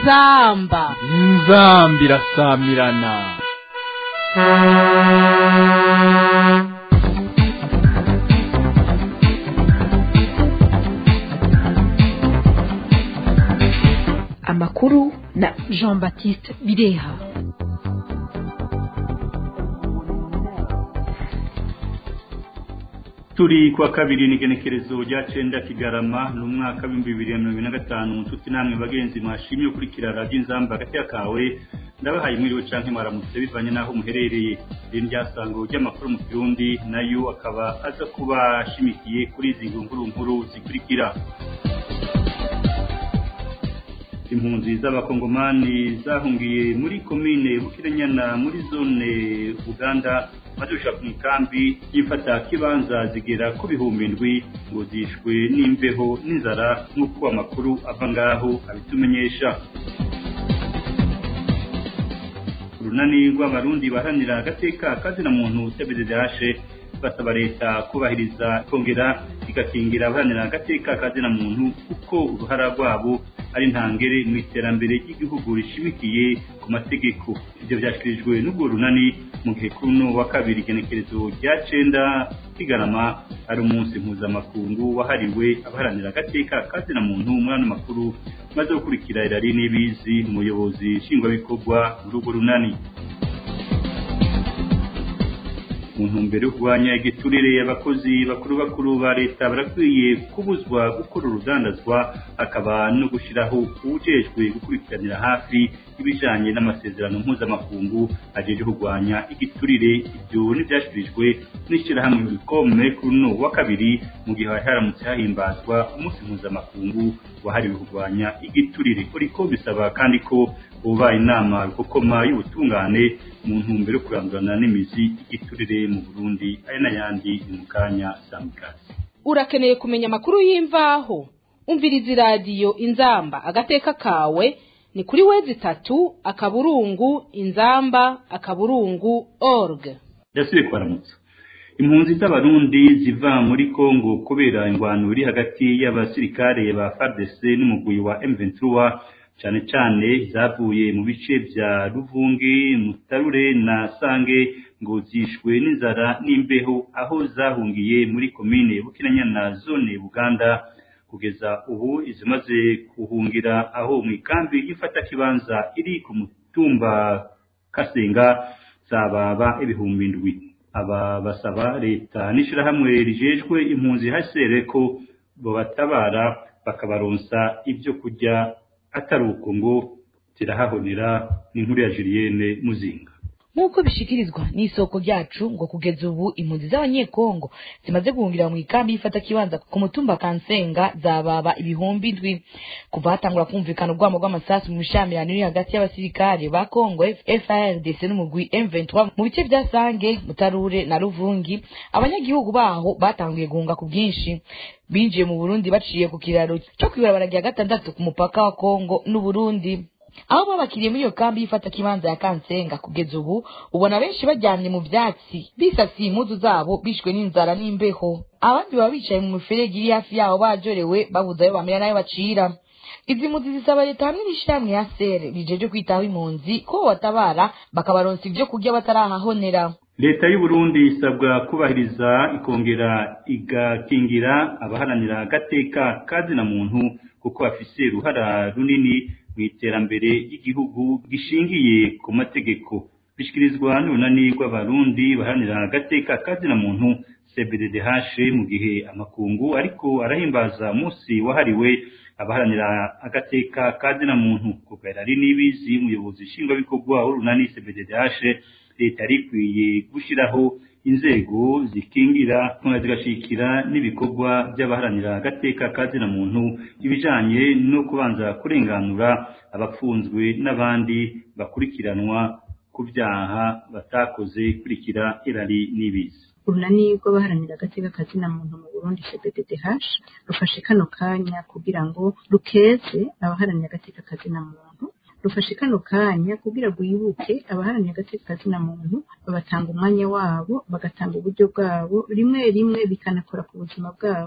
inzamba inzamba irasamirana amakuru na jean baptiste bireha turi kuwa kabiri n'igenekerezo rya cenda kigarama ni umwaka w'ibihumbi bibiri na mirongo ine na gatanu nshuti namwe bagenzi mwashimye gukurikira radiyo inzamba hagati kawe ndabahaye mwiriwe canke mwaramutse bivanye n'aho muherereye iri ryasango ry'amakuru mu kirundi nayo akaba aza kuba ashimikiye kuri izi nkuru nkuru zikurikira impunzi z'abakongomani zahungiye muri komine bukiranyana muri zone uganda badusha mu ikambi y'ifata kibanza zigera ku bihumbi ndwi ngo zishwe n'imbeho n'inzara nk'uko amakuru ava ngaho abitumenyesha urunani rw'abarundi baharanira agateka kazina muntu cbddh basaba leta kubahiriza kongera igakingira abaharanira agateka kazina muntu kuko uruhara rwabo ari ntangere mu iterambere ry'igihugu rishimikiye ku mategeko ibyo byashyikirijwe n'ubwo runani mu gihe kuri uno wa kabiri igenekerezo rya cenda kigarama ari umunsi mpuzamakungu wahariwe abaharanira agateka kazina muntu muri ano makuru maze gukurikira irari n'ibizi umuyobozi nshingwabikorwa muri urwo runani mu ntumbero yo kurwanya igiturire abakozi bakuru bakuru ba leta barakwiye kubuzwa gukora urudandazwa akaba no gushyiraho uwujejwe gukurikiranira hafi ibijanye n'amasezerano mpuzamakungu ajeje kurwanya igiturire ibyo n'ibyashyikirijwe n'ishyirahamwe bikome kuri uno wa kabiri mu gihe hari haramutse hahimbazwa umunsi mpuzamakungu wahariwe kurwanya igiturire uriko bisaba kandi ko ubaye inama rukokoma y'ubutungane mu ntumbero yo kurandurana n'imizi igiturire mu burundi ari n'ayandi ni mu kanya samikazi urakeneye kumenya amakuru y'imvaho umviriza iradiyo inzamba agateka kawe ni kuri wezi itatu akaburungu inzamba akaburungu org ndasubiye kubaramutsa impunzi z'abarundi ziva muri kongo kubera ingwano iri hagati y'abasirikare ba fardc n'umugwi wa m23 cyane cyane zavuye mu bice bya ruvunge mutarure na sange ngo zishwe n'inzara n'imbeho aho zahungiye muri komine bukinanyana zone buganda kugeza ubu izimaze kuhungira aho mu ikambi y'ifatakibanza iri ku mutumba kasenga zababa ibihumbi ndwi aba basaba leta n'ishyirahamwe rijejwe impunzi hasere ko babatabara bakabaronsa ibyo kurya atari uko ngo zirahahonera n'inkuru ya Julienne Muzinga nk'uko bishikirizwa n'isoko ryacu ngo kugeza ubu impunzi z'abanyekongo zimaze guhungira mu ikambi y'ifata kibanza ku mutumba kansenga zababa ibihumbi ndwi kuva hatangura kumvikana urwamo rw'amasasu mu mishamirano iri hagati y'abasirikare ba kongo FARDC n'umugwi M23 mu bice bya Sange Mutarure na Ruvungi abanyagihugu baho batanguye guhunga ku bwinshi binjiye mu Burundi baciye ku kiraro cyo kwibarabara rya gatandatu ku mupaka wa Kongo n'Uburundi aho babakiriye muri iyo kambi y'ifata kibanza ya kansenga kugeza ubu ubona benshi baryamye mu byatsi bisasiye impuzu zabo bishwe n'inzara n'imbeho abandi baba bicaye mu miferege iri hafi yaho bajorewe babuze ayo bamera n'ayo bacira izi mpunzi zisaba leta hamwe n'ishyirahamwe ya sere rijeje kwitaho impunzi ko batabara bakabaronsa ibyo kurya batarahahonera leta y'u Burundi isabwa kubahiriza ikongera igakingira abaharanira agateka kazina muntu kuko bafise uruhara runini mu iterambere ry'igihugu gishingiye ku mategeko bishyikirizwa n'urunani rw'abarundi baharanira agateka kazina muntu cbddh mu gihe amakungu ariko arahimbaza umunsi wahariwe abaharanira agateka kazina muntu kugaira ari n'ibizi umuyobozi nshingwabikorwa w'urunani cbddh leta yari ikwiye gushyiraho inzego zikingira zigashikira n'ibikorwa by'abaharanira agateka kazina muntu ibijanye no kubanza kurenganura abapfunzwe n'abandi bakurikiranwa ku byaha batakoze kurikira irari n'ibizi urunani rw'abaharanira agateka kazina muntu mu burundi cbddh rufashe kano kanya kugira ngo rukeze abaharanira agateka kazina muntu rufashe kano kanya kugira ngo wibuke abaharanira agateka kazina muntu babatanga umwanya wabo bagatanga uburyo bwabo rimwe rimwe bikanakora ku buzima bwabo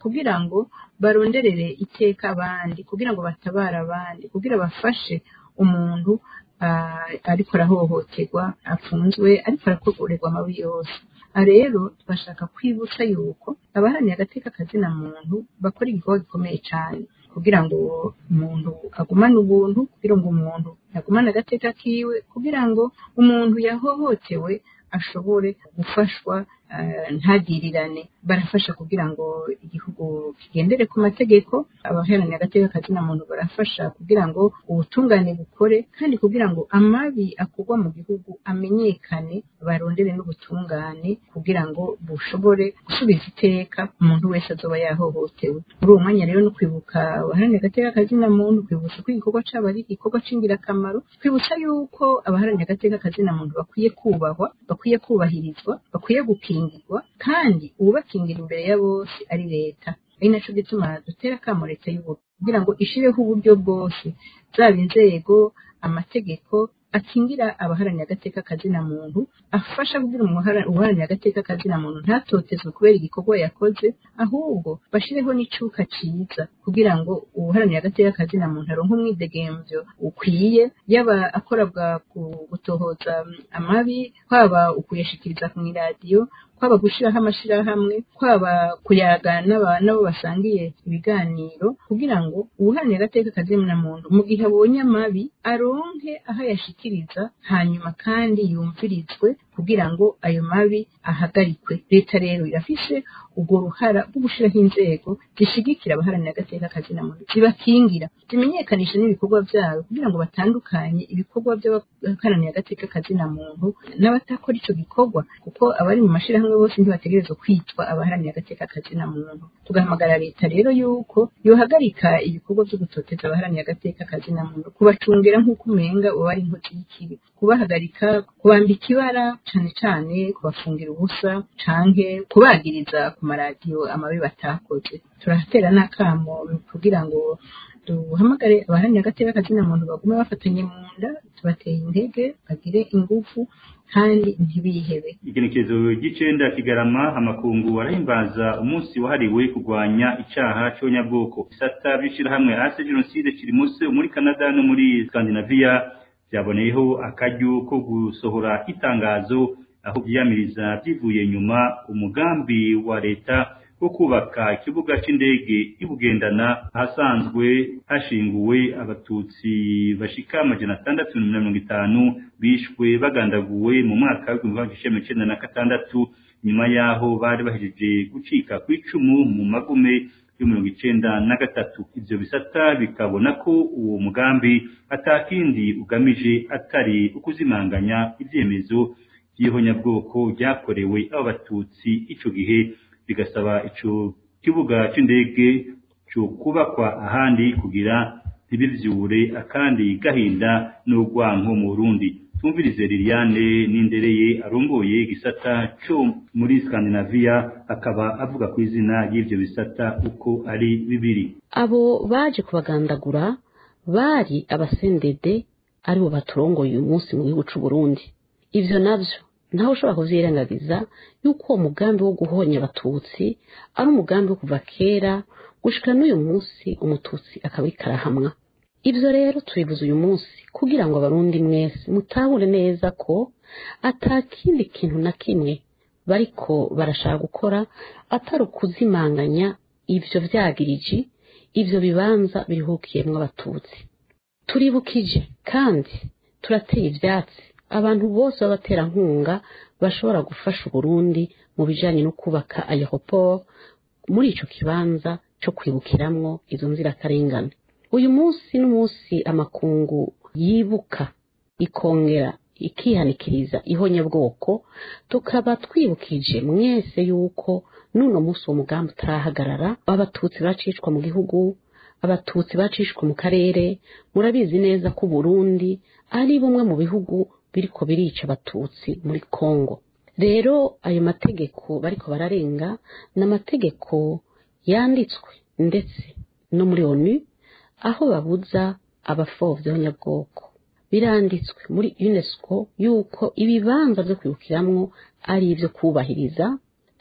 kugira ngo baronderere iteka abandi kugira ngo batabare abandi kugira bafashe umuntu ah, ariko arahohoterwa apfunzwe ariko arakorerwa amabi yose aha rero tugashaka kwibutsa yuko abaharanira agateka kazina muntu bakora igikorwa gikomeye cyane kugira ngo umuntu agumane ubuntu kugira ngo umuntu agumane agateka kiwe kugira ngo umuntu yahohotewe ashobore gufashwa eh, ntagirirane barafasha kugira ngo igihugu kigendere ku mategeko abaharanira agateka kazina muntu barafasha kugira ngo ubutungane bukore kandi kugira ngo amabi akorwa mu gihugu amenyekane barondere n'ubutungane kugira ngo bushobore gusubiza iteka umuntu wese azoba yahohotewe muri uwo mwanya rero no kwibuka abaharanira agateka kazina muntu kwibutsa ko igikorwa cyabo ari igikorwa c'ingirakamaro kwibutsa yuko abaharanira agateka kazina muntu bakwiye kubahwa bakwiye kubahirizwa bakwiye gukingirwa kandi uwubakingira imbere ya bose ari leta ari naco gituma dutera akamo leta y'uburundi kugira ngo ishireho uburyo bwose zaba inzego amategeko akingira abaharanira agateka kazina muntu afasha kugira umuhara- uharanira agateka kazina muntu ntatotezwe kubera igikorwa yakoze ahubwo bashireho n'icuka ciza kugira ngo uharanira agateka kazina muntu aronke umwidegemvyo ukwiye yaba akora bwa ku- gutohoza amabi kwaba ukuyashikiriza ku iradiyo kwaba gushiraho amashirahamwe kwaba kuyaga n'aba- n'abo basangiye ibiganiro kugira ngo uwuharanira agateka kazina muntu mu gihe abonye amabi aronke aho ayashikiriza hanyuma kandi yumvirizwe kugira ngo ayo mabi ahagarikwe leta rero irafise urwo ruhara rwo gushiraho inzego zishigikira abaharanira agateka kazina muntu zibakingira zimenyekanisha n'ibikorwa byabo kugira ngo batandukanye ibikorwa by'abaharanira agateka kazina muntu n'abatakora ico gikorwa kuko abari mu mashirahamwe bose ntibategerezwa kwitwa abaharanira agateka kazina muntu tugahamagara leta rero yuko yohagarika ibikorwa byo gutoteza abaharanira agateka kazina muntu kubacungira nk'uko umenga uba ari inkozi y'ikibi kubahagarika kubambika ibara cane cane kubafungira ubusa canke kubagiriza ku maradiyo amabi batakoze turahatera n'akamo kugira ngo duhamagare abaharanira agateka kazina muntu bagume bafatanye mu nda tubateye intege bagire ingufu kandi ntibihebe igenekerezo ry'icenda kigarama amakungu arahimbaza umunsi wahariwe kurwanya icaha c'abanyabwoko isata vy'ishirahamwe ase jenoside kiri munsi muri canada no muri skandinavia vyaboneyeho akaryo ko gusohora itangazo aho vyiyamiriza vyivuye nyuma umugambi wa leta wo kubaka ikibuga c'indege ibugendana ahasanzwe hashinguwe abatutsi bashika amajana atandatu na mirongo itanu bishwe bagandaguwe mu mwaka w'igihumbi kimwe magana icenda na gatandatu nyuma yaho bari bahejeje gucika kw'icumu mu magume yo mirongo icenda na gatatu ivyo bisata bikabona ko uwo mugambi atakindi ugamije atari ukuzimanganya ivyemezo vy'ihonyabwoko ryakorewe abo batutsi ico gihe bigasaba ico kibuga c'indege co kubakwa ahandi kugira ntibivyure akandi gahinda n'urwanko mu Burundi tumvirize Liliane Nindereye arongoye igisata co muri Scandinavia akaba avuga ku izina y'ivyo bisata uko ari bibiri abo baje kubagandagura bari abasendede aribo baturongoye uyu munsi mu gihugu c'u Burundi ivyo navyo ntawe ushobora kuvyirengagiza yuko uwo mugambi wo guhonya abatutsi ari umugambi wo kuva kera gushika n'uyu munsi umututsi akaba ariko arahamwa ivyo rero tubivuze uyu munsi kugira ngo abarundi mwese mutahure neza ko ata kindi kintu na kimwe bariko barashaka gukora atari ukuzimanganya ivyo vyagiriji ivyo bibanza biruhukiyemwo abatutsi turibukije kandi turateye ivyatsi abantu bose b'abaterankunga bashobora gufasha uburundi mu bijanye no kubaka aeroport muri ico kibanza co kwibukiramwo izo nzirakarengane uyu munsi n'umunsi amakungu yibuka ikongera ikihanikiriza ihonyabwoko tukaba twibukije mwese yuko n'uno munsi uwo mugambi utarahagarara abatutsi bacishwa mu gihugu abatutsi bacishwa mu karere murabizi neza ko uburundi ari bumwe mu bihugu biriko birica abatutsi muri kongo rero ayo mategeko bariko bararenga ni amategeko yanditswe ndetse no muri onu aho babuza abafovyi b'abanyabwoko biranditswe muri unesco yuko ibibanza vyo kwibukiramwo ari ivyo kubahiriza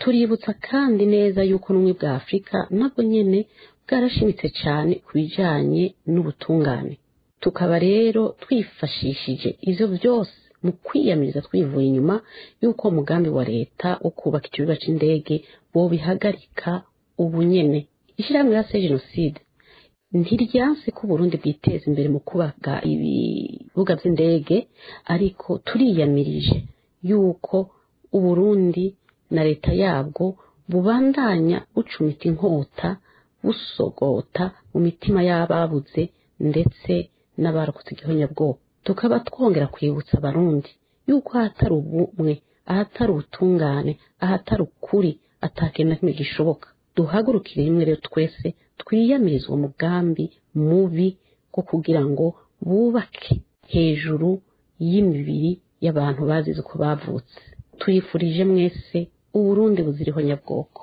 tuributsa kandi neza yuko n'ubumwe bwa afurika nabwo nyene bwarashimitse cyane ku bijanye n'ubutungane tukaba rero twifashishije ivyo byose mu kwiyamiriza twivuye inyuma y'uko umugambi wa leta wo kubaka ikibuga c'indege bobihagarika ubu nyene ishyirahamwe rya se jenoside ntiryanse ko uburundi bwiteza imbere mu kubaka ibibuga vy'indege ariko turiyamirije yuko uburundi na leta yabwo bubandanya bucumita inkota busogota mu mitima y'ababuze ndetse n'abarokotse igihonyabwoko tukaba twongera kwibutsa abarundi yuko ahatari ubumwe ahatari ubutungane ahatari ukuri atakintu na kimwe gishoboka duhagurukire rimwe rero twese twiyamirize uwo mugambi mubi wo kugira ngo bubake hejuru y'imibiri y'abantu bazize uko bavutse tuyifurije mwese uburundi buziriho nyabwoko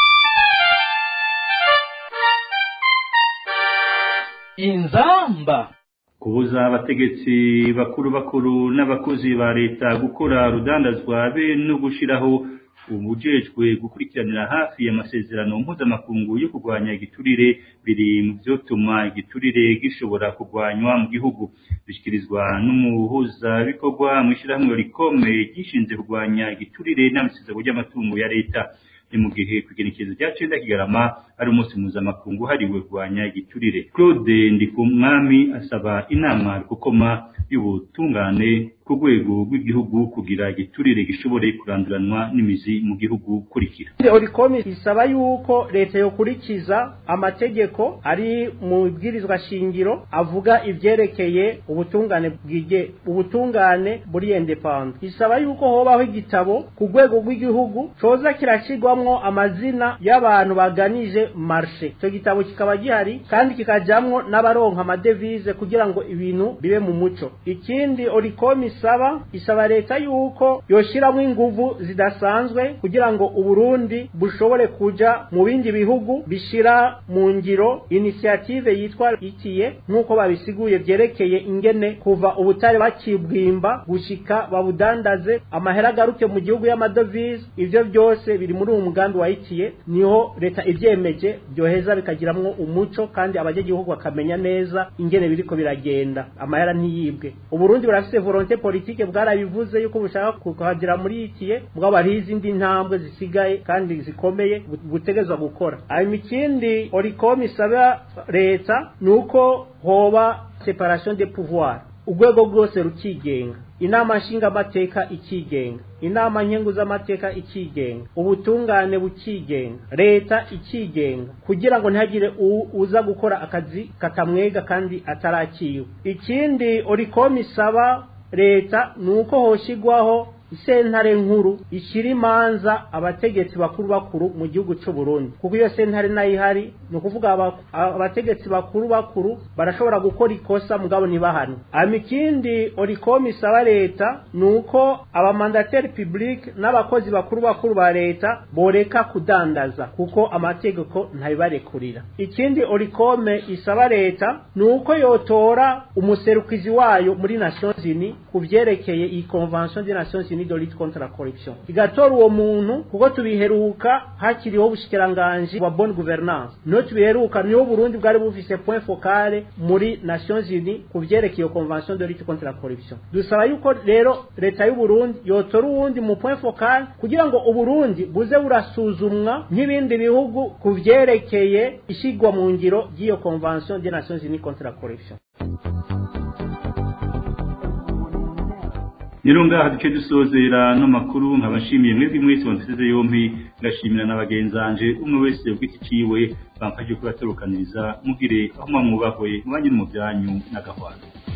inzamba kubuza abategetsi bakuru bakuru n'abakozi ba leta gukora rudandazwa be no gushiraho ubujejwe gukurikiranira hafi amasezerano mpuzamakungu yo kurwanya igiturire biri mu vyotuma igiturire gishobora kurwanywa mu gihugu bishyikirizwa n'umuhuzabikorwa mu ishyirahamwe rikome gishinze kurwanya igiturire n'amasezerano ry'amatungo ya leta ni mu gihe kugenekerezo rya cenda kigarama ari umunsi mpuzamakungu hariwe kurwanya igiturire claude ndikumwami asaba inama rukokoma y'ubutungane ku rwego rw'igihugu kugira igiturire gishobore kuranduranwa n'imizi mu gihugu kurikira orikomi isaba yuko leta yokurikiza amategeko ari mu bwirizwa shingiro avuga ivyerekeye ubutungane bwige ubutungane buri independent isaba yuko hobaho igitabo ku rwego rw'igihugu coza kirashirwamwo amazina y'abantu baganije marshe ico gitabo kikaba gihari kandi kikajamwo n'abaronka amadevize kugira ngo ibintu bibe mu muco ikindi orikomi isaba isaba leta yuko yoshiramwo inguvu zidasanzwe kugira ngo uburundi bushobore kuja mu bindi bihugu bishira mu ngiro initiative yitwa ikiye nk'uko babisiguye vyerekeye ingene kuva ubutare bakibwimba gushika babudandaze amahera agaruke mu gihugu y'amadovize ivyo byose biri muri uwo mugambi wa ikiye niho leta ivyemeje byoheza bikagiramwo umuco kandi abanyagihugu bakamenya neza ingene biriko biragenda amahera ntiyibwe uburundi burafise volonté politike bwarabivuze yuko bushaka kuhagera muri ikiye mugabo hariho izindi ntambwe zisigaye kandi zikomeye butegezwa gukora hanyuma ikindi oricom isaba leta ni uko hoba separation de pouvoir urwego rwose rukigenga inama nshingamateka ikigenga inama nkenguzamateka ikigenga ubutungane bukigenga leta ikigenga kugira ngo ntihagire uza gukora akazi katamwega kandi atarakiwe ikindi oricom isaba leta ni uko hoshigwaho isentare nkuru ishyira imanza abategetsi bakuru bakuru mu gihugu cy'u Burundi kuko iyo sentare nayo ihari ni ukuvuga abategetsi bakuru bakuru barashobora gukora ikosa mugabo ntibahane hanyuma ikindi oricom isaba leta ni uko abamandateri public n'abakozi bakuru bakuru ba leta boreka kudandaza kuko amategeko ntabibarekurira ikindi oricom isaba leta ni uko yotora umuserukizi wayo muri nations unies ku vyerekeye iyi convention des nations unies de lutte contre la corruption igatora uwo muntu kuko tubiheruka hakiriho ubushikiranganji wa bonne gouvernance niho tubiheruka niho Burundi bwari bufise point focale muri Nations Unies ku vyerekeye iyo convention de lutte contre la corruption dusaba yuko rero leta y'u Burundi yotora uwundi mu point focale kugira ngo uburundi buze burasuzumwa nk'ibindi bihugu ku vyerekeye ishigwa mu ngiro ry'iyo convention des Nations Unies contre la corruption rero ngaha duce dusozera no makuru nkabashimiye mwebwe mwese banteze yompi ngashimira na bagenzanje umwe wese ugiti ciwe bamfashe kubatarukaniriza mugire aho mwamwubahwe mubanye no mu byanyu n'agahwana